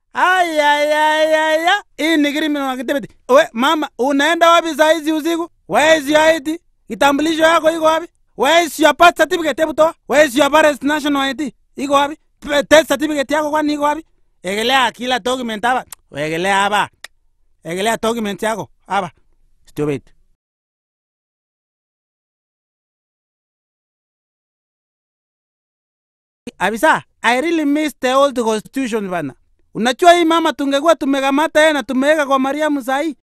ayayayaya hii ni criminal activity we mama unaenda wapi saa hizi usiku where is your ID kitambulisho yako iko wapi where is your birth certificate hebu toa where is your parents national ID iko wapi P- death certificate yako kwani iko wapi egelea kila document hapa egelea hapa egelea document yako hapa stupid Abisa, I really miss the old constitution bana. Unajua hii mama tungekuwa tumekamata yeye na tumeweka kwa Mariamu sahi,